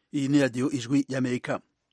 iyi ni radiyo ijwi y'amerika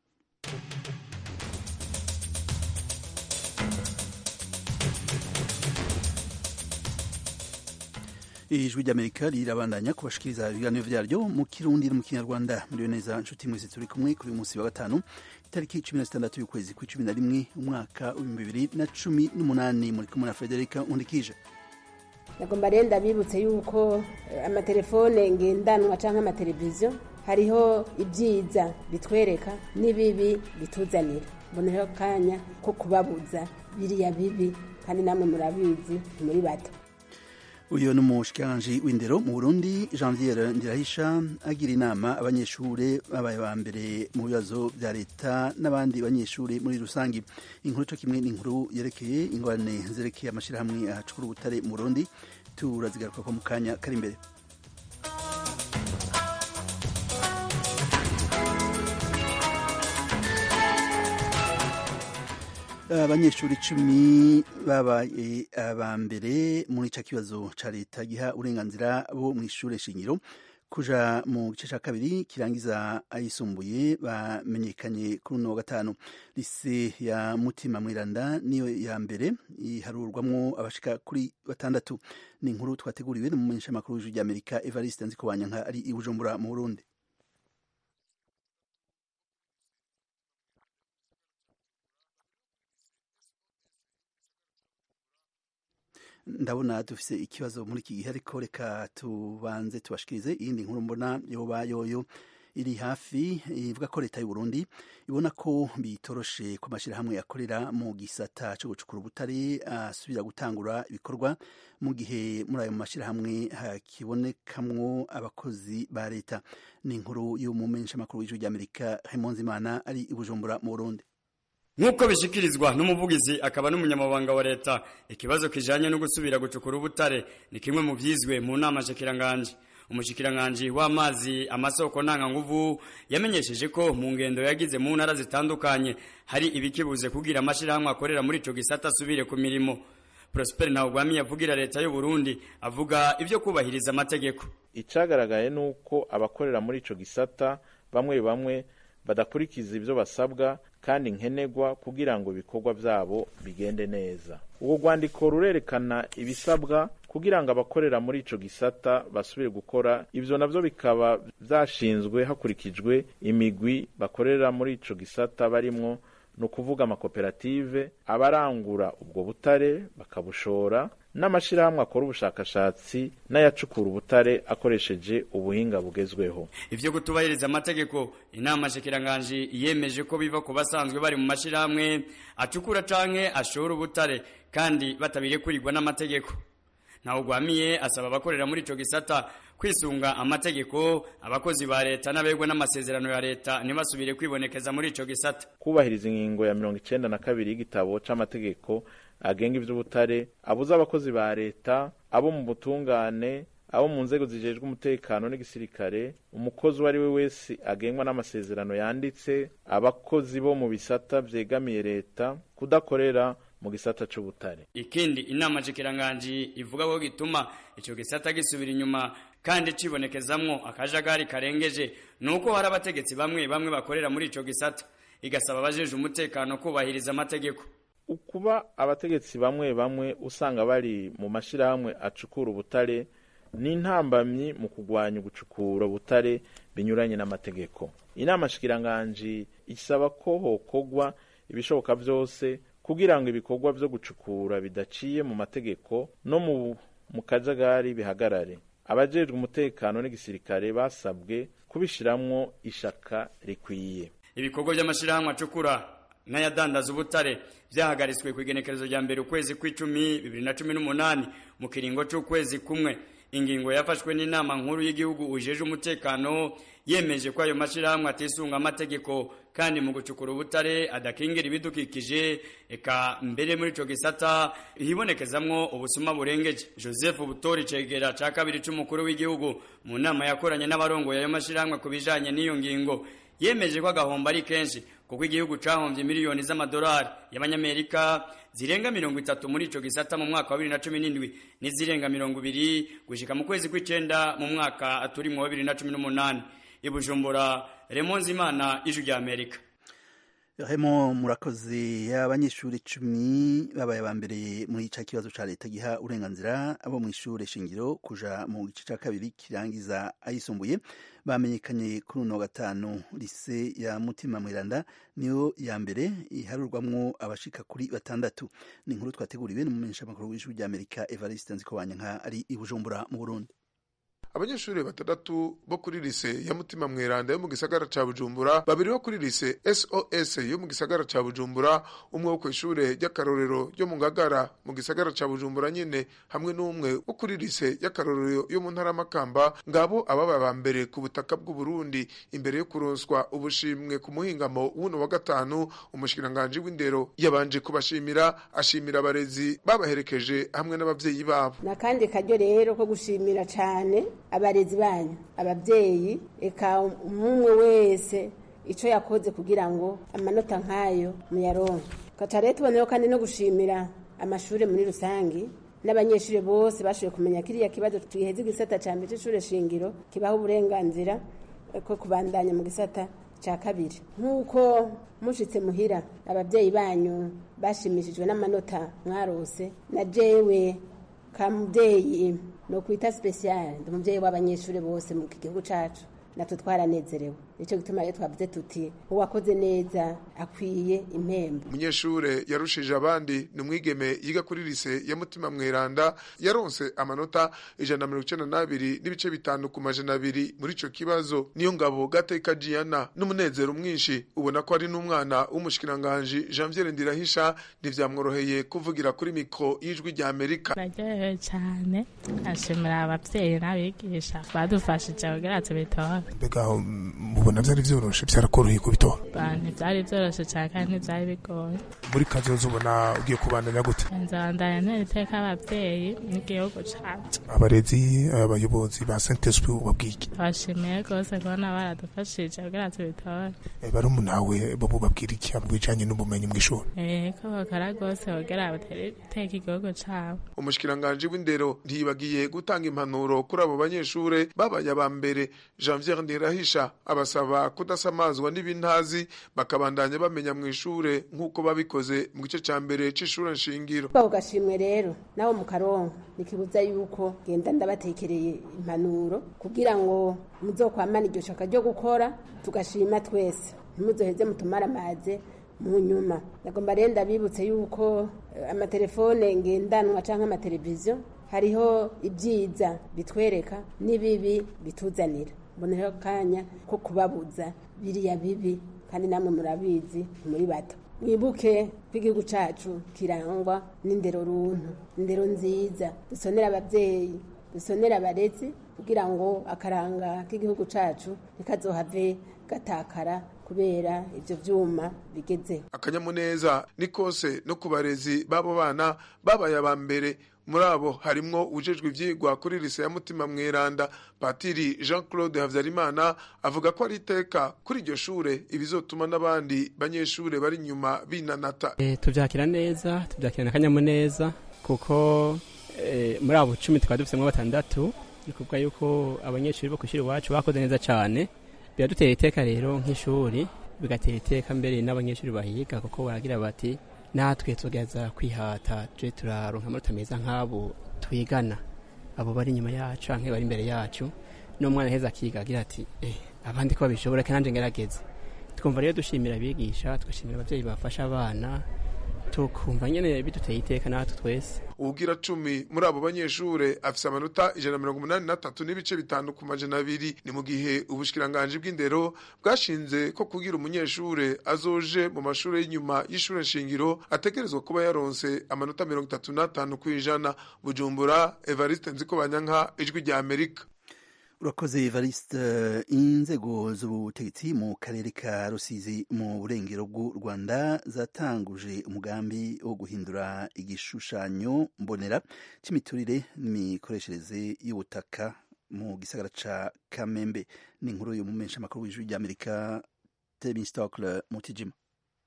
ijwi ry'amerika rirabandanya kubashikiriza ibiganiro vyaryo mu kirundi no mu kinyarwanda muriyo neza nshuti mwese turi kumwe kuri uyu munsi wa gatanu itariki cumi na zitandatu y'ukwezi kw'icumi na rimwe umwaka w'ibihumbi bibiri na cumi n'umunani muri kumwe na frederica nkundikije nagomba rero ndabibutse yuko amatelefone ngendanwa cyangwa amateleviziyo hariho ibyiza bitwereka n'ibibi bituzanira mboneho akanya ko kubabuza biriya bibi kandi namwe murabizi muri bato uyu ni umushikiranganji w'indero mu burundi janviere ndirahisha agira inama abanyeshuri babaye ba mbere mu bibazo bya leta n'abandi banyeshuri muri rusange inkuru cyo kimwe n'inkuru yerekeye ingorane zerekeye amashyirahamwe ahacukura ubutare mu burundi turazigaruka ko mu kanya kari imbere abanyeshuri icumi babaye aba mbere muri ico kibazo ca leta giha uburenganzira bo mu ishure shingiro kuja mu gice ca kabiri kirangiza ayisumbuye bamenyekanye kuri uno wa gatanu lise ya mutima mwiranda niyo ya mbere iharurwamwo abashika kuri batandatu ni inkuru twateguriwe n'umumenyeshamakuru w'ijwi ry'amerika evariste nzikobanyanka ari i bujumbura mu burundi ndabona dufise ikibazo muri iki gihe ariko reka tubanze tubashikirize iyindi nkuru mbona yoba yoyo iri hafi ivuga ko leta y'u Burundi ibona ko bitoroshe ku mashyirahamwe akorera mu gisata cyo gucukura ubutare asubira gutangura ibikorwa mu gihe muri ayo mashyirahamwe hakibonekamwo abakozi ba leta ni inkuru y'umumenyeshamakuru w'ijwi ry'amerika Raymond Zimana ari i Bujumbura mu Burundi nk'uko bishikirizwa n'umuvugizi akaba n'umunyamabanga wa leta ikibazo kijanye no gusubira gucukura ubutare ni kimwe mu vyizwe mu nama shikiranganje umushikiranganji w'amazi amasoko ntanganguvu yamenyesheje ko mu ngendo yagize mu ntara zitandukanye hari ibikibuze kugira amashirahamwe akorera muri ico gisata asubire ku mirimo Prosper Ntawugwami yavugira leta y'u Burundi avuga ivyo kubahiriza amategeko icagaragaye nuko abakorera muri ico gisata bamwe bamwe badakurikiza ivyo basabwa kandi nkenerwa kugira ngo ibikorwa vyabo bigende neza ubwo rwandiko rurerekana ibisabwa kugira ngo abakorera muri ico gisata basubire gukora ivyo navyo bikaba vyashinzwe hakurikijwe imigwi bakorera muri ico gisata barimwo ni ukuvuga amakoperative abarangura ubwo butare bakabushora n'amashirahamwe akora ubushakashatsi n'ayacukura ubutare akoresheje ubuhinga bugezweho ivyo kutubahiriza amategeko inama shikiranganje yemeje ko biva ku basanzwe bari mu mashirahamwe acukura canke ashora ubutare kandi batabirekurirwa n'amategeko ntawugwamiye asaba abakorera muri ico gisata kwisunga amategeko abakozi ba leta n'abegwa n'amasezerano ya leta ntibasubire kwibonekeza muri ico gisata kubahiriza ingingo ya mirongo icenda na kabiri y'igitabo c'amategeko agenga ivy'ubutare abuza abakozi ba leta abo mu butungane abo mu nzego zijejwe umutekano n'igisirikare umukozi uwo ari we wese agengwa n'amasezerano yanditse abakozi bo mu bisata vyegamiye leta kudakorera mu gisata c'ubutare ikindi inama jikiranganji ivuga ko gituma ico gisata gisubira inyuma kandi cibonekezamwo akajagari karengeje nuko hari abategetsi bamwe bamwe bakorera muri ico gisata igasaba abajeje umutekano kubahiriza amategeko ukuba abategetsi bamwe bamwe usanga bari mu mashirahamwe acukura ubutare ni intambamyi mu kugwanya ugucukura ubutare binyuranye n'amategeko inama shikiranganji isaba ko hokogwa ibishoboka vyose kugira ngo ibikorwa vyo gucukura bidaciye mu mategeko no mu mu kajagari bihagarare abajejwe umutekano n'igisirikare basabwe kubishiramwo ishaka rikwiye ibikorwa by'amashirahamwe acukura n'ayadandaza ubutare vyahagaritswe ku igenekerezo rya mbere ukwezi kw'icumi bibiri na cumi n'umunani mu kiringo c'ukwezi kumwe ingingo yafashwe n'inama nkuru y'igihugu ujeje umutekano yemeje ko ayo mashirahamwe atisunga amategeko kandi mu gucukura ubutare adakingira ibidukikije eka mbere muri ico gisata hibonekezamwo ubusuma burengeje joseph butori cegera ca kabiri c'umukuru w'igihugu mu nama yakoranye n'abarongoye ayo mashirahamwe ku bijanye n'iyo ngingo yemeje ko agahombo ari kenshi kuko igihugu cahombye miliyoni z'amadolari y'abanyamerika zirenga mirongo itatu muri ico gisata mu mwaka wa bibiri na cumi n'indwi n'izirenga mirongo ibiri gushika mu kwezi kw'icenda mu mwaka turimwo wa bibiri na cumi n'umunani i bujumbura remonze imana ijwi rya amerika Hemo murakoze abanyeshuri icumi babaye aba mbere muri ca kibazo ca leta giha uburenganzira abo mu ishure shingiro kuja mu gice ca kabiri kirangiza ayisumbuye bamenyekanye kuri uno wa gatanu lise ya mutima mweranda niyo ya mbere iharurwamwo abashika kuri batandatu ni inkuru twateguriwe n'umumenyeshamakuru w'ijwi rya amerika evariste nzikobanyanka ari i bujumbura mu burundi abanyeshuri batandatu bo kuri lise ya mutima mweranda yo mu gisagara ca bujumbura babiri bo kuri lise sos yo mu gisagara ca bujumbura umwe wo kw'ishure ry'akarorero ryo mu ngagara mu gisagara ca bujumbura nyene hamwe n'umwe wo kuri lise y'akarorero yo mu ntara makamba ngabo ababa ba mbere ku butaka bw'uburundi imbere yo kuronswa ubushimwe ku muhingamo w'uno wa gatanu umushikiranganji w'indero yabanje kubashimira ashimira abarezi babaherekeje hamwe n'abavyeyi babo nakandi karyo rero ko gushimira cane abarezi banyu ababyeyi eka umwe wese icyo yakoze kugira ngo amanota nk'ayo muyaronke gaca rero tuboneyeho kandi no gushimira amashuri muri rusange n'abanyeshuri bose bashoboye kumenya kiriya kibazo twiheze igisata cya mbere cy'ishuri shingiro kibaho uburenganzira ko kubandanya mu gisata cya kabiri nk'uko mushitse muhira ababyeyi banyu bashimishijwe n'amanota mwarose na jewe kamubyeyi no kwita special ndi umubyeyi w'abanyeshuri bose mu gihugu cacu natwe twaranezerewe nicyo gituma rero twavuze tuti uwakoze neza akwiye impembo umunyeshure yarushije abandi ni umwigeme yiga kuri lise ya mutima mweranda yaronse amanota ijana na mirongo icenda n'abiri n'ibice bitanu ku majana abiri muri ico kibazo niyo ngabo gateka jiana n'umunezero mwinshi ubona ko ari n'umwana w'umushikiranganji janviere ndirahisha ntivyamworoheye kuvugira kuri mikro y'ijwi rya amerika naryohewe cyane ashimira abavyeyi n'abigisha badufashije kugira tubitore mbega mubona vyari vyoroshe vyarakoroheye kubitora ntivyari vyoroshe cyane kandi ntivyari bigoye muri kazoza ubona ugiye kubandanya gute nzabandanya ntera iteka abavyeyi n'igihugu cacu abarezi abayobozi ba saint esprit ubabwike bashimiye rwose kubona baradufashije kugira tubitore barumunawe bo bubabwira iki mu bijanye n'ubumenyi mw'ishuri ko bakora rwose kugira batere iteka igihugu cabo umushikiranganji w'indero ntiyibagiye gutanga impanuro kuri abo banyeshure babaye aba mbere janvier ndirahisha abasaba kudasamazwa n'ibintazi bakabandanya bamenya mu ishure nk'uko babikoze mu gice ca mbere c'ishure nshingiro bako gashimwe rero nabo mu karonka nikibuza yuko genda ndabatekereye impanuro kugira ngo muzokwamana iryo shaka ryo gukora tugashima twese ntimuzoheze mutumara amaze mu nyuma nagomba rero ndabibutse yuko amatelefone ngendanwa canke amateleviziyo hariho ibyiza bitwereka n'ibibi bituzanira mboneho akanya ko kubabuza biriya bibi kandi namwe murabizi muri bato mwibuke ko igihugu cyacu kirangwa n'indero runtu indero nziza dusonera ababyeyi dusonera abarezi kugira ngo akaranga k'igihugu cyacu ntikazohave gatakara kubera ibyo byuma bigezeho akanyamuneza ni kose no ku barezi b'abo bana babaye aba mbere muri abo harimwo ujejwe ivyigwa kuri lise ya mutima mweranda patiri jean claude havyarimana avuga ko ari iteka kuri iryo shure ibizotuma n'abandi banyeshure bari inyuma binanata e, tuvyakira neza tuvyakirana akanyamuneza kuko e, muri abo cumi tukaba dufisemwo batandatu ni kuvuga yuko abanyeshuri bo kw'ishuri iwacu bakoze neza cane biradutera iteka rero nk'ishuri bigatera iteka mbere n'abanyeshuri bahiga kuko baragira bati natwe tugeza kwihata tuje turaronka amanota meza nk'abo twigana abo bari inyuma yacu canke bari imbere yacu n'umwana heza akiga agira ati eh, abandi ko babishobora kandi ngerageze twumva rero dushimira abigisha tugashimira abavyeyi bafasha abana tukumva nyene biduteye iteka natwe twese uwugira cumi muri abo banyeshure afise amanota ijana mirongo umunani na tatu n'ibice bitanu ku majana abiri ni mu gihe ubushikiranganji bw'indero bwashinze ko kugira umunyeshure azoje mu mashure y'inyuma y'ishure nshingiro ategerezwa kuba yaronse amanota mirongo itatu n'atanu ku ijana bujumbura evariste nzikobanyanka ijwi rya amerika urakoze evariste inzego z'ubutegetsi mu karere ka rusizi mu burengero bw'u rwanda zatanguje umugambi wo guhindura igishushanyo mbonera cy'imiturire n'imikoreshereze y'ubutaka mu gisagara ca kamembe ni inkuru y'umumenyeshamakuru w'ijwi ry'amerika tebin stokle mutijima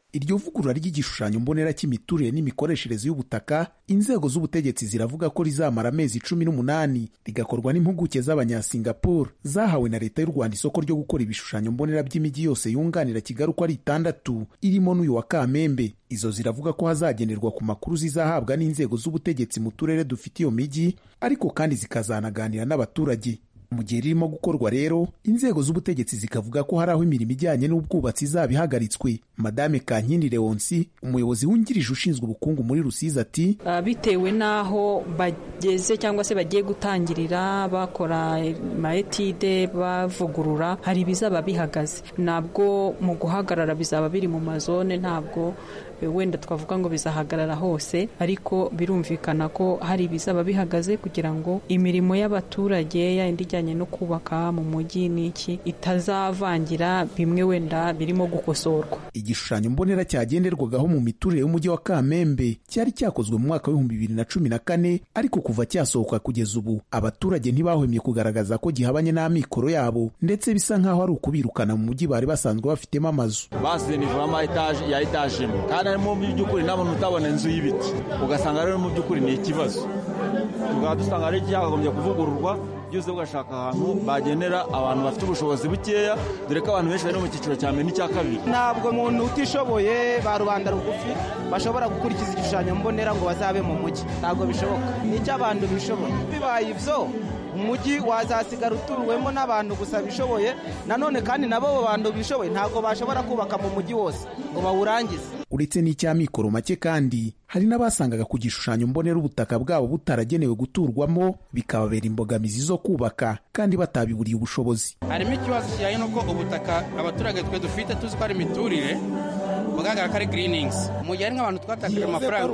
iryo vugurura ry'igishushanyo mbonera cy'imiturire n'imikoreshereze y'ubutaka inzego z'ubutegetsi ziravuga ko rizamara amezi cumi n'umunani rigakorwa n'impuguke z'abanyasingapore zahawe na leta y'u rwanda isoko ryo gukora ibishushanyo mbonera by'imijyi yose yunganira kigali uko ari itandatu irimo n'uyu wa kamembe izo ziravuga ko hazagenerwa ku makuru zizahabwa n'inzego z'ubutegetsi mu turere dufite iyo mijyi ariko kandi zikazanaganira n'abaturage mu gihe ririmo gukorwa rero inzego z'ubutegetsi zikavuga ko hari aho imirimo ijyanye n'ubwubatsi izaba ihagaritswe madame kankindi leonsi umuyobozi wungirije ushinzwe ubukungu muri rusizi ati bitewe n'aho bageze cyangwa se bagiye gutangirira bakora maetide bavugurura hari ibizaba bihagaze ntabwo mu guhagarara bizaba biri mu mazone ntabwo wenda twavuga ngo bizahagarara hose ariko birumvikana ko hari ibizaba bihagaze kugira ngo imirimo y'abaturage yindi ijyanye no kubaka mu mujyi n'iki itazavangira bimwe wenda birimo gukosorwa igishushanyo mbonera cyagenderwagaho mu miturire y'umujyi wa kamembe cyari cyakozwe mu mwaka w'ibihumbi bibiri na cumi na kane ariko kuva cyasohoka kugeza ubu abaturage ntibahwemye kugaragaza ko gihabanye n'amikoro yabo ndetse bisa nk'aho ari ukubirukana mu mujyi bari basanzwe bafitemo amazu basize nivamo ya etaje imwe kandi harimo mu by'ukuri n'abantu utabona inzu y'ibiti ugasanga rero mu by'ukuri ni ikibazo tukaba dusanga ari cyakagombye kuvugururwa byose ugashaka ahantu bagenera abantu bafite ubushobozi bukeya dore ko abantu benshi bari mu cyiciro cya mbere n'icya kabiri ntabwo umuntu utishoboye ba rubanda rugufi bashobora gukurikiza igishushanyo mbonera ngo bazabe mu mujyi ntabwo bishoboka nicyo abantu bishoboye bibaye ibyo umujyi wazasigara utuwemo n'abantu gusa bishoboye nanone kandi nabo abo bantu bishoboye ntabwo bashobora kubaka mu mujyi wose ngo bawurangize uretse n'icy'amikoro make kandi hari n'abasangaga ku gishushanyo mbonera ubutaka bwabo butaragenewe guturwamo bikababera imbogamizi zo kubaka kandi batabiburiye ubushobozi harimo ikibazo kijyanye n'uko ubutaka abaturage twe dufite tuzi ko ari imiturire bugaragara ko ari giriningizi mu gihe hari nk'abantu twatakaje amafaranga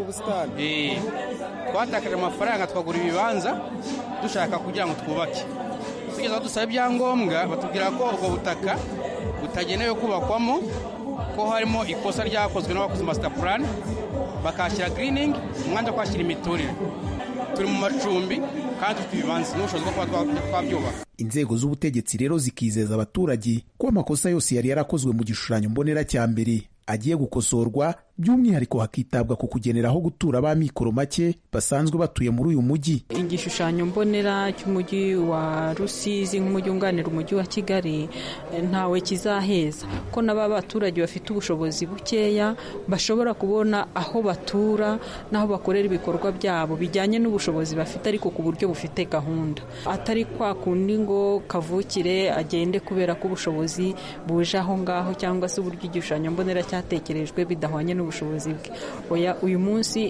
twatakaje amafaranga twagura ibibanza dushaka kugira ngo twubake tugeze aho dusaba ibyangombwa batubwira ko ubwo butaka butagenewe kubakwamo ko harimo ikosa ryakozwe n'abakoze masita purani bakahashyira giriningi umwanya wo kuhashyira imiturire turi mu macumbi kandi dufite ibibanza n'ubushobozi bwo kuba twabyubaka inzego z'ubutegetsi rero zikizeza abaturage ko amakosa yose yari yarakozwe mu gishushanyo mbonera cya mbere agiye gukosorwa by'umwihariko hakitabwa ku kugenera aho gutura b'amikoro make basanzwe batuye muri uyu mujyi igishushanyo mbonera cy'umujyi wa rusizi nk'umujyi wunganira umujyi wa kigali ntawe kizaheza ko n'aba baturage bafite ubushobozi bukeya bashobora kubona aho batura n'aho bakorera ibikorwa byabo bijyanye n'ubushobozi bafite ariko ku buryo bufite gahunda atari kwa kundi ngo kavukire agende kubera ko ubushobozi buje aho ngaho cyangwa se uburyo igishushanyo mbonera cyatekerejwe bidahwanye n'ubushobozi bwe oya uyu munsi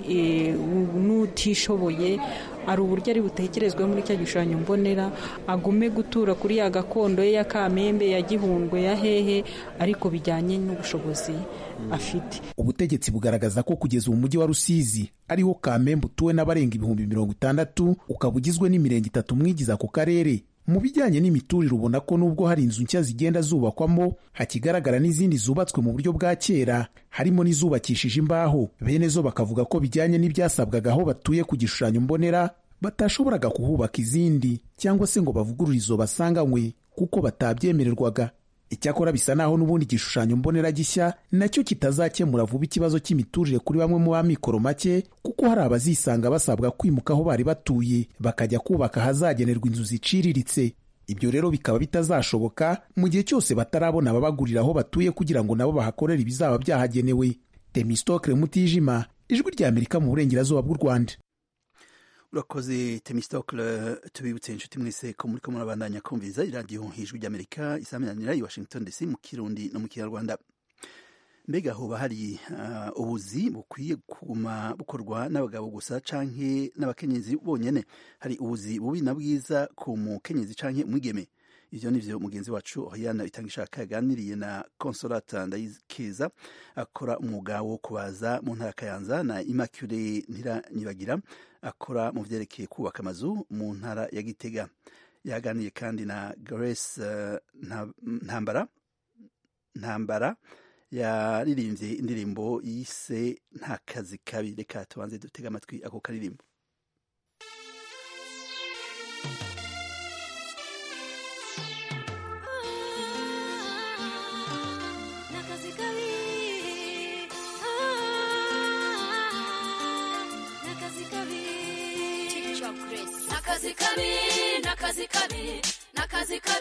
n'utishoboye hari uburyo ari butekerezwe muri cya gishushanyo mbonera agume gutura kuri ya gakondo ye ya kamembe ya gihundwe ya hehe ariko bijyanye n'ubushobozi afite ubutegetsi bugaragaza ko kugeza ubu mujyi wa rusizi ariho kamembe utuwe n'abarenga ibihumbi mirongo itandatu ukaba ugizwe n'imirenge itatu mwigize ako karere mu bijyanye n'imiturire ubona ko nubwo hari inzu nshya zigenda zubakwamo hakigaragara n'izindi zubatswe mu buryo bwa kera harimo n'izubakishije imbaho bene zo bakavuga ko bijyanye n'ibyasabwaga aho batuye ku gishushanyo mbonera batashoboraga kuhubaka izindi cyangwa se ngo bavugurure izo basanganywe kuko batabyemererwaga icyakora bisa naho n'ubundi igishushanyo mbonera gishya nacyo kitazakemura vuba ikibazo cy'imiturire kuri bamwe mu b'amikoro make kuko hari abazisanga basabwa kwimuka aho bari batuye bakajya kubaka ahazagenerwa inzu ziciriritse ibyo rero bikaba bitazashoboka mu gihe cyose batarabona ababagurira aho batuye kugira ngo nabo bahakorere ibizaba byahagenewe temistokle mutijima ijwi rya amerika mu burengerazuba bw'u rwanda urakoze temistokle tubibutse inshuti mwese ko muri ko murabandanya kumviriza iradiyo ijwi ry'amerika isaminanira i washington dc mu kirundi no mu kinyarwanda mbega hoba hari uh, ubuzi bukwiye kuguma bukorwa n'abagabo gusa canke n'abakenyezi bonyene hari ubuzi bubi na bwiza ku mukenyezi canke umwigeme ivyo nivyo mugenzi wacu Oriana Itangishaka yaganiriye na Consolata Ndayikiza akora umwuga wo kubaza mu ntara Kayanza na Immaculée Ntiranyibagira akora mu vyerekeye kubaka amazu mu ntara ya Gitega yaganiye kandi na Grace uh, Ntambara Ntambara yaririmbye indirimbo yise nta kazi kabi reka tubanze dutega amatwi ako karirimbo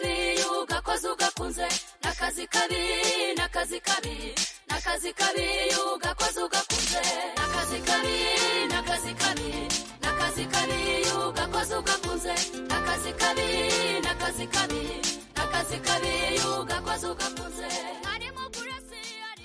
kabi ugakoze ugakunze n'akazi kabi n'akazi kabi n'akazi kabi ugakoze ugakunze n'akazi kabi n'akazi kabi n'akazi kabi ugakoze ugakunze n'akazi kabi n'akazi kabi n'akazi kabi ugakoze ugakunze harimo kurasi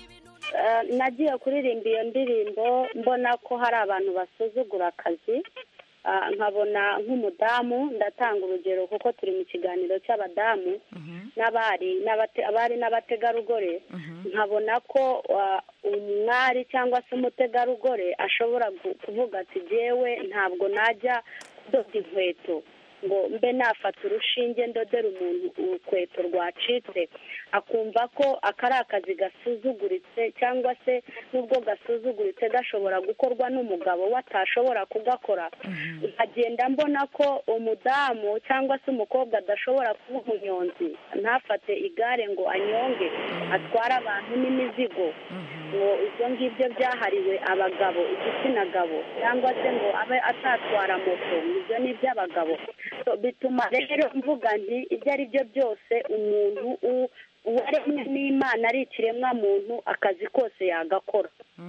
Eh, nagiye kuririmba iyo ndirimbo mbona ko hari abantu basuzugura akazi Ah, nkabona nk'umudamu ndatanga urugero kuko turi mu kiganiro cy'abadamu n'abari n'abate- abari n'abategarugori nkabona ko ah, umwari cyangwa se umutegarugori ashobora gu- kuvuga ati jyewe ntabwo najya kudoda inkweto ngo mbe nafata urushinge ndodera umuntu urukweto rwacitse akumva ko aka ari akazi gasuzuguritse cyangwa se n'ubwo gasuzuguritse gashobora gukorwa n'umugabo we atashobora kugakora nkagenda mbona ko umudamu cyangwa se umukobwa adashobora kuba umunyonzi ntafate igare ngo anyonge atware abantu n'imizigo ngo ibyo ngibyo byahariwe abagabo igitsina gabo cyangwa se ngo abe atatwara moto ibyo ni iby'abagabo So, bituma rero mvuga nti ibyo ari byo byose umuntu u- uwaremwe n'imana ari ikiremwa muntu akazi kose yagakora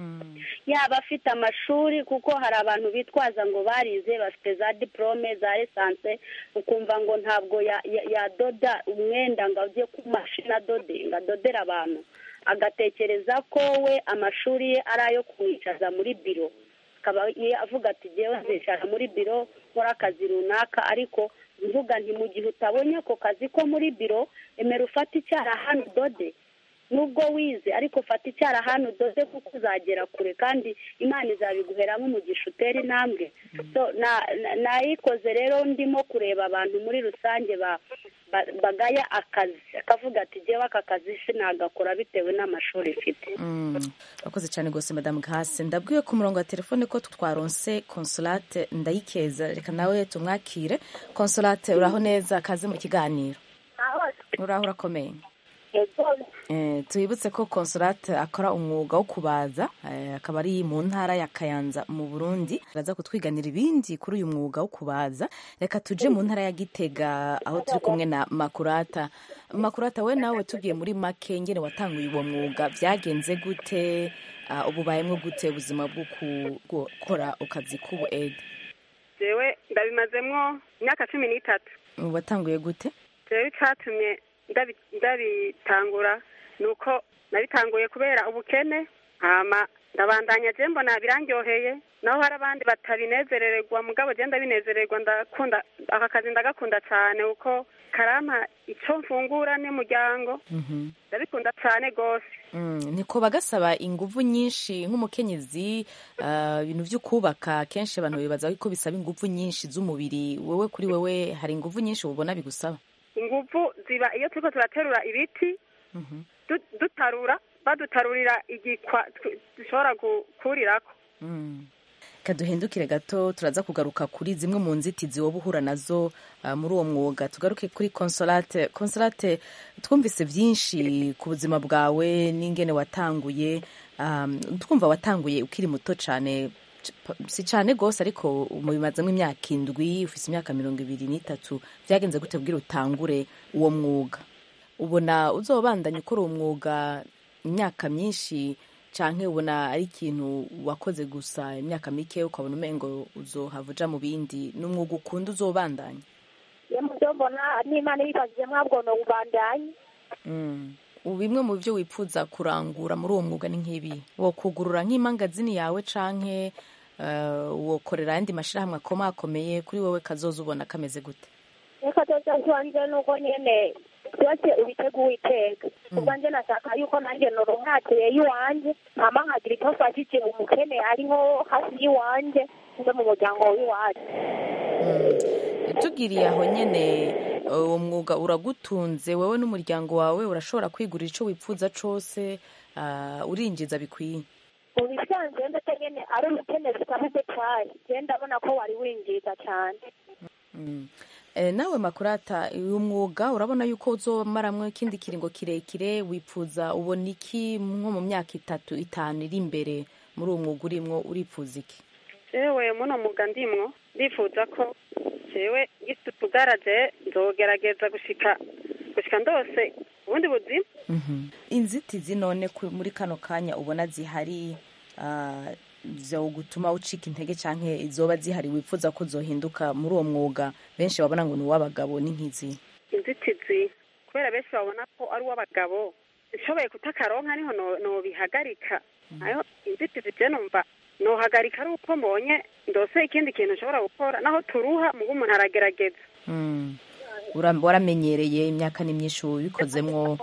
yaba afite amashuri kuko hari abantu bitwaza ngo barize bafite za diporome za esanse ukumva ngo ntabwo ya- ya- yadoda umwenda ngo ajye ku mashini adode ngo adodere abantu agatekereza ko we amashuri ye ari ayo kumwicaza muri biro akaba ye- avuga ati jyewe nzicara muri biro nkora akazi runaka ariko mvuga nti mu gihe utabonye ako kazi ko muri biro emera ufate icyarahani udode nubwo wize ariko fata icyarahani udode kuko uzagera kure kandi imana izabiguheramo umugisha utera intambwe so na- na- nayikoze rero ndimo kureba abantu muri rusange ba- ba- bagaya akazi akavuga ati jyewe aka kazi sinagakora bitewe n'amashuri mfite urakoze cyane rwose madamu gahase ndabwiwe ku murongo wa telefone ko twaronse consolate ndayikeza reka nawe tumwakire consolate uraho neza kaze mu kiganiro uraho urakomeye Eh, tubibutse ko consolate akora umwuga wo kubaza eh, akaba ari mu ntara ya kayanza mu burundi araza kutwiganira ibindi kuri uyu mwuga wo kubaza reka tuje mu ntara ya gitega aho turi kumwe na makurata makurata we nawe tugiye muri make ngene watanguye uwo mwuga byagenze gute Ah, ubu bayemwo gute ubuzima bwo ku- gukora akazi k'ubu ede jewe ndabimazemwo imyaka cumi n'itatu watanguye gute jewe icatumye ndabi- ndabitangura ni uko nabitanguye kubera ubukene hama ndabandanya je mbona birandyoheye naho hari abandi batabinezerererwa mugabo je ndabinezererwa ndakunda aka kazi ndagakunda cane kuko karampa ico mfungura n'umuryango ndabikunda cane gose Mm, niko bagasaba inguvu nyinshi nk'umukenyezi ah, ibintu byo kubaka kenshi abantu bibaza ko bisaba inguvu nyinshi z'umubiri wewe kuri wewe hari inguvu nyinshi ubona bigusaba inguvu ziba iyo turiko turaterura ibiti du- dutarura badutarurira igikwa tw- dushobora gukurirako Mm. Reka duhindukire gato turaza kugaruka kuri zimwe mu nzitizi woba uhura nazo ah, muri uwo mwuga tugaruke kuri consolate consolate twumvise byinshi ku buzima bwawe n'ingene watanguye um, twumva watanguye ukiri muto cyane c- si cyane rwose ariko mubimazemo imyaka indwi ufite imyaka mirongo ibiri n'itatu byagenze gute kubwira utangure uwo mwuga ubona uzobandanya ukora uwo mwuga imyaka myinshi canke ubona ari ikintu wakoze gusa imyaka mike ukabona umengo uzohava uja mu bindi ni umwuga ukunda uzobandanya iyo mubyo mbona n'imana ibifashije mwabwo no ubandanye Mm. ubu bimwe mu byo wifuza kurangura muri uwo mwuga ni nk'ibi wokugurura nk'imangazini yawe canke uh, wokorera ayandi mashirahamwe akomakomeye kuri wowe kazoza ubona kameze gute reka tuza tubanze nuko nyene byose ubitega uwiteka ubwo nje nashaka yuko nanjye noronkatere y'iwanje hama nkagira icyo mfashije umukene ariho hafi y'iwanje nze mu muryango w'iwacu tugiriye aho nyene uwo mwuga uragutunze wowe n'umuryango wawe urashobora kwigurira ico wipfuza cose uh, urinjiza bikwiye mu bisanzwe ndetse nyene ari ubukene butabuze cyane je ndabona ko wari winjiza cyane Mm. Eh, nawe makurata uyu mwuga urabona yuko uzomaramwo ikindi kiringo kirekire wifuza ubona iki nko mu myaka itatu itanu iri imbere muri uwo mwuga urimwo uripfuza iki jewe muno muga ndimwo ndifuza ko jewe gifite utugaraje nzogerageza gushika gushika ndose ubundi buzima Mhm. inzitizi none ku- muri kano kanya ubona zihari ah, zo gutuma ucika intege canke izoba zihari wifuza ko zohinduka muri uwo mwuga benshi babona ngo ni uw'abagabo n'inkizi inzitizi kubera benshi babona ko ari uw'abagabo nshoboye kutakaronka niho no- nobihagarika nayo inzitizi je numva nohagarika ari uko mbonye ndose ikindi kintu nshobora gukora naho turuha mugo umuntu aragerageza Mm. Ura- waramenyereye imyaka ni myinshi ubikozemwo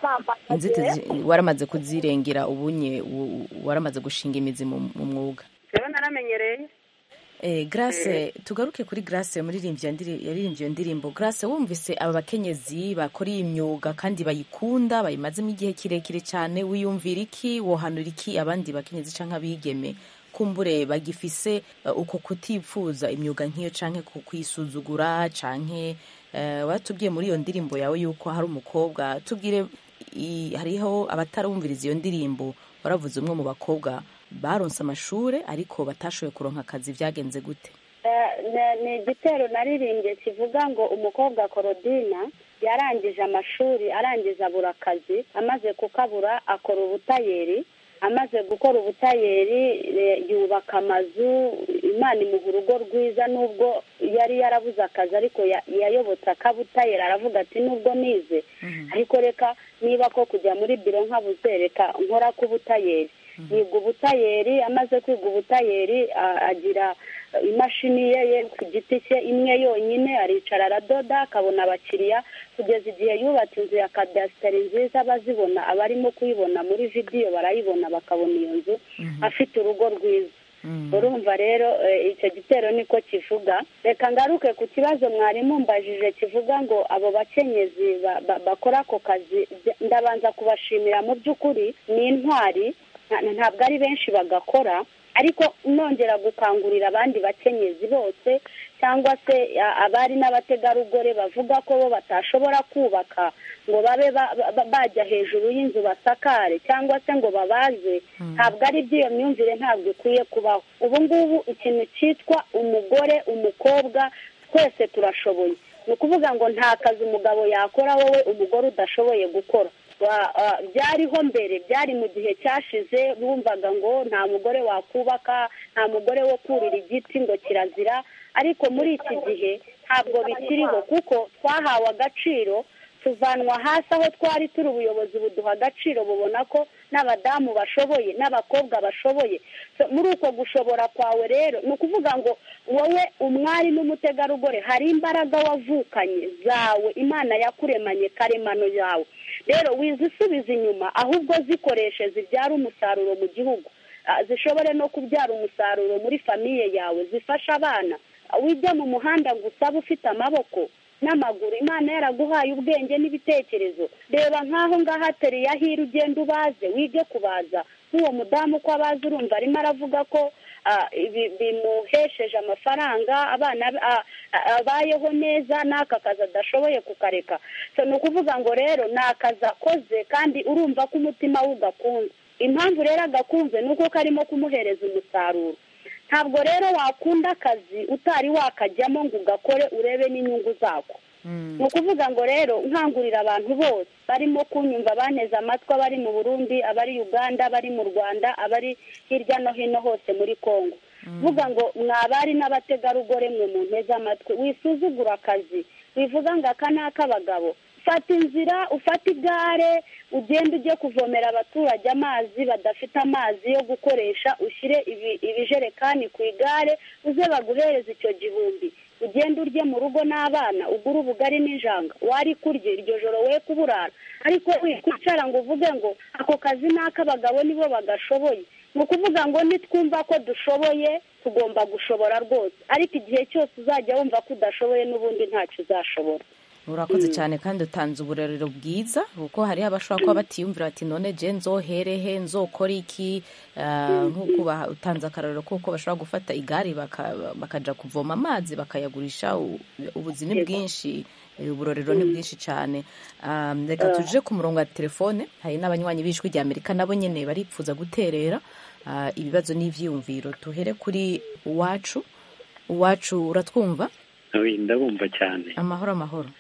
inzitizi waramaze kuzirengera ubunye u- u- waramaze gushinga imizi mu mu mwuga rero naramenyereye Eh, Grace tugaruke kuri Grace muririmbyi yandiri- yaririmbye iyo ndirimbo Grace wumvise aba bakenyezi bakora iyi myuga kandi bayikunda bayimazemo igihe kirekire cyane wiyumvira iki wohanura iki abandi bakenyezi canke abigeme kumbure bagifise uh, uko kutipfuza imyuga nk'iyo canke ku kwisuzugura canke uh, watubwiye muri iyo ndirimbo yawe yuko hari umukobwa tubwire i- hariho abatarumviriza iyo ndirimbo waravuze umwe mu bakobwa baronse amashure ariko batashoboye kuronka akazi byagenze gute Eh, ne- ni igitero naririmbye kivuga ngo umukobwa korodina yarangije amashuri arangiza abura akazi amaze kukabura akora ubutayeri amaze gukora ubutayeri eh, yubaka amazu imana imuha urugo rwiza nubwo yari yarabuze akazi ariko ya- yayobotse akabutayeri aravuga ati nubwo nize ariko reka niba ko kujya muri biro nkabuze reka nkora k'ubutayeri yiga ubutayeri amaze kwiga ubutayeri a- agira imashini ye ye ku giti cye imwe yonyine aricara aradoda akabona abakiriya kugeza igihe yubatse inzu ya kadasiteri nziza abazibona abarimo kuyibona muri vidiyo barayibona bakabona iyo nzu afite urugo rwiza urumva rero eh, icyo gitero niko kivuga reka ngaruke ku kibazo mwarimu mbajije kivuga ngo abo bakenyezi ba- ba- bakora ako kazi bya- ndabanza kubashimira mu by'ukuri ni intwari nta- ntabwo ari benshi bagakora ariko nongera gukangurira abandi bakenyezi bose cyangwa se a- abari n'abategarugori bavuga ko bo batashobora kubaka ngo babe ba- ba- bajya hejuru y'inzu basakare cyangwa se ngo babaze ntabwo ari by'iyo myumvire ntabwo ikwiye kubaho ubu ngubu ikintu cyitwa umugore umukobwa twese turashoboye ni ukuvuga ngo nta kazi umugabo yakora wowe umugore udashoboye gukora Wa- ah, byariho mbere byari mu gihe cyashize bumvaga ngo nta mugore wakubaka nta mugore wo kurira igiti ngo kirazira ariko muri iki gihe ntabwo bikiriho kuko twahawe agaciro tuvanwa hasi aho twari turi ubuyobozi buduha agaciro bubona ko n'abadamu bashoboye n'abakobwa bashoboye So, muri uko gushobora kwawe rero ni ukuvuga ngo wowe umwari n'umutegarugori hari imbaraga wavukanye zawe imana yakuremanye karemano yawe rero wizisubiza inyuma ahubwo zikoreshe zibyara umusaruro mu gihugu Ah, zishobore no kubyara umusaruro muri famiye yawe zifasha abana Ah, wijya mu muhanda ngo usabe ufite amaboko n'amaguru imana yaraguhaye ubwenge n'ibitekerezo reba nk'aho ngaho ateriye ahira ugenda ubaze wige kubaza nk'uwo mudamu ko abazi urumva arimo aravuga ko ah, ibi- bimuhesheje amafaranga abana be- ah, ah, abayeho neza n'aka kazi adashoboye kukareka So, ni ukuvuga ngo rero ni akazi akoze kandi urumva ko umutima we ugakunze impamvu rero agakunze ni uko karimo kumuhereza umusaruro ntabwo rero wakunda akazi utari wakajyamo ngo ugakore urebe n'inyungu zako ni ukuvuga ngo rero nkangurira abantu bose barimo kunyumva baneze amatwi abari mu burundi abari uganda abari mu rwanda abari hirya no hino hose muri congo vuga ngo mwabari n'abategarugori mwe mu nteze amatwi wisuzugura akazi wivuga ngo aka ni ak'abagabo fata inzira ufate igare ugende ujye kuvomera abaturage amazi badafite amazi yo gukoresha ushyire ibi- ibijerekani ku igare uze baguhereze icyo gihumbi ugende urye mu rugo n'abana ugure ubugari n'ijanga wari kurya iryo joro we kuburara ariko wikwicara ngo uvuge ngo ako kazi ni ak'abagabo nibo bagashoboye ni ukuvuga ngo nitwumva ko dushoboye tugomba gushobora rwose ariko igihe cyose uzajya wumva ko udashoboye n'ubundi ntacyo uzashobora urakoze cyane kandi utanze uburerero bwiza kuko hariho abashobora kuba batiyumvira bati none je nzoherehe nzokora iki Ah, nk'uko ba- utanze akarorero kuko bashobora gufata igare baka- bakaja kuvoma amazi bakayagurisha u- ubuzi ni bwinshi eh, uburorero ni bwinshi cyane Ah, reka tuje ku murongo wa telefone hari n'abanywanyi b'ijwi rya amerika nabo nyene baripfuza guterera ah, ibibazo n'ivyiyumviro tuhere kuri uwacu uwacu uratwumva Oyi, ndabumva cyane amahoro amahoro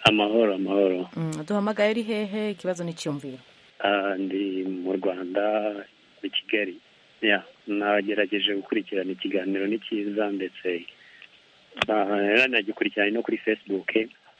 amahoro amahoro Mm, duhamagaye ari hehe ikibazo n'icyumviro Ah, ndi mu rwanda i kigali ya nagerageje gukurikirana ikiganiro ni cyiza ndetse nagikurikirana no kuri facebook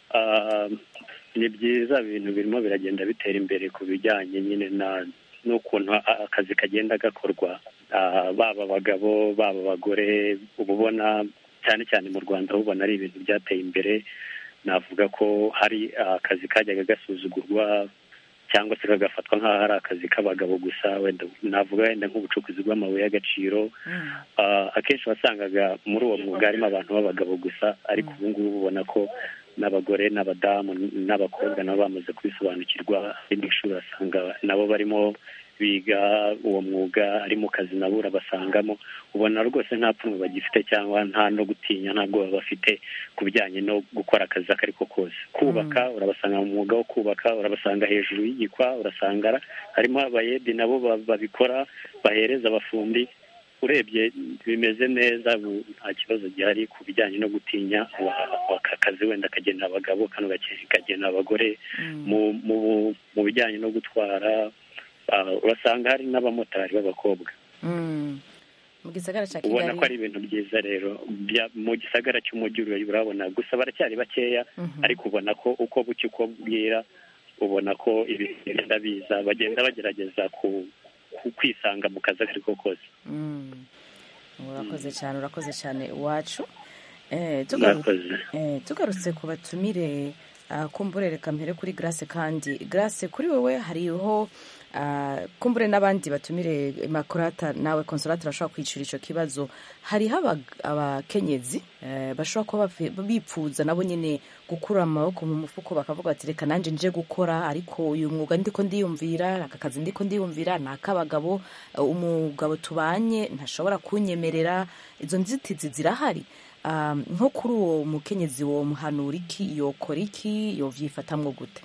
Ah, ni byiza ibintu birimo biragenda bitera imbere ku bijyanye nyine na n'ukuntu a- akazi kagenda gakorwa Ah, baba abagabo baba abagore uba ubona cyane cyane mu rwanda uba ubona ari ibintu byateye imbere navuga ko hari akazi kajyaga gasuzugurwa cyangwa se kagafatwa nk'aho ari akazi k'abagabo gusa wenda navuga wenda nk'ubucukuzi bw'amabuye y'agaciro Ah, akenshi wasangaga muri uwo mwuga harimo abantu b'abagabo gusa ariko ubu ngubu ubona ko n'abagore n'abadamu n'abakobwa nabo bamaze kubisobanukirwa ari mu ishuri urasanga nabo barimo biga uwo mwuga ari mu kazi nabo urabasangamo ubona rwose nta pfunwe bagifite cyangwa nta no gutinya nta bwoba bafite ku bijyanye no gukora akazi ako ari ko kose kubaka urabasanga mu mwuga wo kubaka urabasanga hejuru y'igikwa urasanga ara- harimo abayedi nabo ba- babikora bahereza abafundi urebye bimeze neza bu- nta kibazo gihari ku bijyanye no gutinya wa- aka kazi wenda kagenera abagabo kano gake- kagenera abagore mu mu mu bijyanye no gutwara ah, urasanga hari n'abamotari b'abakobwa Mm. mu gisagara cya ubona ko kigali ari ibintu byiza rero bya- mu gisagara cy'umujyi ura- urabona gusa baracyari bakeya Mhm. ariko ubona ko uko bucya uko bwira ubona ko ibintu bigenda biza bagenda bagerageza ku ku- kwisanga mu kazi ako ari ko kose Mm. urakoze cyane urakoze cyane iwacu Eh, tugaru- Murakoze. eh, tugarutse ku batumire ah, kumbure reka mpere kuri grace kandi grace kuri wowe hariho ah, kumbure n'abandi batumire makurata nawe konsolata urashobora kwicira icyo kibazo hariho abag- abakenyezi eh, bashobora kuba bafi- bipfuza nabo nyine gukura amaboko mu mufuko bakavuga bati reka nanjye nje gukora ariko uyu mwuga ndiko ndiyumvira aka kazi ndiko ndiyumvira ni ak'abagabo eh, umugabo tubanye ntashobora kunyemerera izo nzitizi zirahari Um, nko kuri uwo mukenyezi wo muhanura iki yokora iki yovyifatamwo gute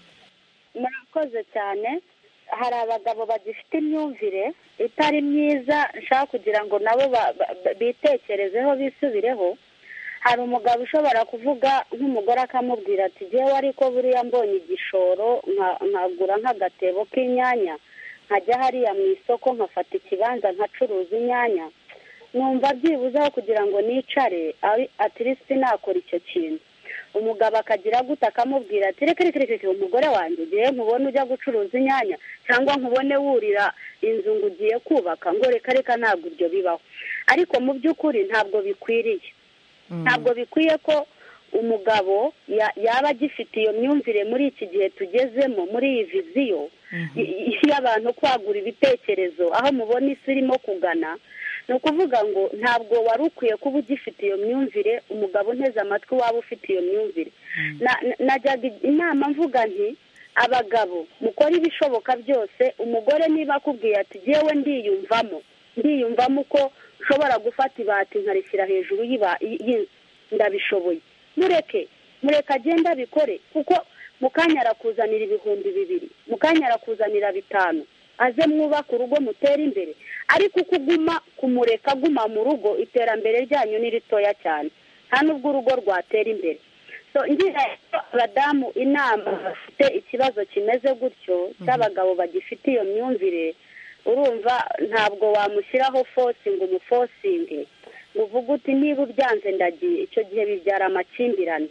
murakoze cyane hari abagabo bagifite imyumvire itari myiza nshaka kugira ngo nabo ba- ba- bitekerezeho bisubireho hari umugabo ushobora kuvuga nk'umugore akamubwira ati jyewe ariko buriya mbonye igishoro nka- nkagura nk'agatebo k'inyanya nkajya hariya mu isoko nkafata ikibanza nkacuruza inyanya numva byibuzeho kugira ngo nicare ari atirisiti nakora icyo kintu umugabo akagira gute akamubwira ati reka reka reka reka, umugore wanjye ugiye nkubone ujya gucuruza inyanya cyangwa nkubone wurira inzu ngo ugiye kubaka ngo reka reka ntabwo ibyo bibaho ariko mu by'ukuri ntabwo bikwiriye ntabwo bikwiye ko umugabo ya- yaba agifite iyo myumvire muri iki gihe tugezemo muri iyi viziyo i- i- y'abantu kwagura ibitekerezo aho mubona isi irimo kugana ni ukuvuga ngo ntabwo wari ukwiye kuba ugifite iyo myumvire umugabo unteze amatwi waba ufite iyo myumvire Na- na- najyaga inama mvuga nti abagabo mukore ibishoboka byose umugore niba akubwiye ati jyewe ndiyumvamo ndiyumvamo uko nshobora gufata ibati nkarishyira hejuru y'iba- y'inzu ndabishoboye mureke mureke agende abikore kuko mu kanya arakuzanira ibihumbi bibiri mu kanya arakuzanira bitanu aze mwubake urugo mutere imbere ariko uko uguma kumureka aguma mu rugo iterambere ryanyu ni ritoya cyane nta n'ubwo urugo rwatera imbere so ngira abadamu inama bafite ikibazo kimeze gutyo cy'abagabo bagifite iyo myumvire urumva ntabwo wamushyiraho fosi ngo umufosinge ngo uvuge uti niba ubyanze ndagiye icyo gihe bibyara amakimbirane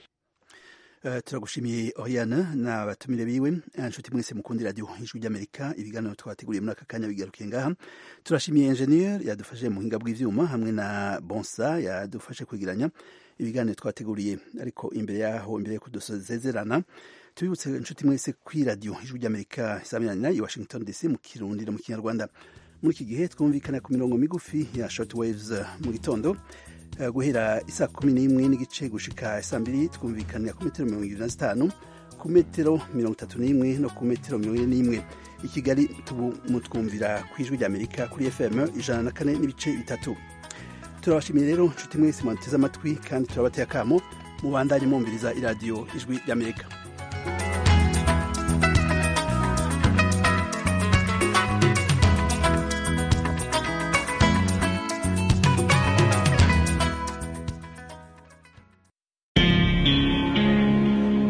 Uh, turagushimiye Oriana n'abatumire biwe Eh, nshuti mwese mukundi radio ijwi ry'Amerika ibiganiro twateguriye muri aka kanya bigarukiye ngaha turashimiye engineer yadufashe mu buhinga bw'ivyuma hamwe na Bonsa yadufashe kwegeranya ibiganiro twateguriye ariko imbere yaho imbere yo kudusezerana tubibutse inshuti mwese kuri radio ijwi ry'Amerika isaminanira i Washington DC mu Kirundi no mu Kinyarwanda muri iki gihe twumvikana ku mirongo migufi ya shortwaves eh, mu gitondo Eh, guhera isaa kumi n'imwe n'igice gushika isaa mbiri twumvikanira ku metero mirongo irindwi na zitanu ku metero mirongo itatu n'imwe no ku metero mirongo ine n'imwe i kigali tubu mutwumvira ku ijwi ry'amerika kuri fm ijana na kane n'ibice bitatu turabashimiye rero nshuti mwese mwateze amatwi kandi turabateye akamo mubandanye mwumviriza iradiyo ijwi ry'amerika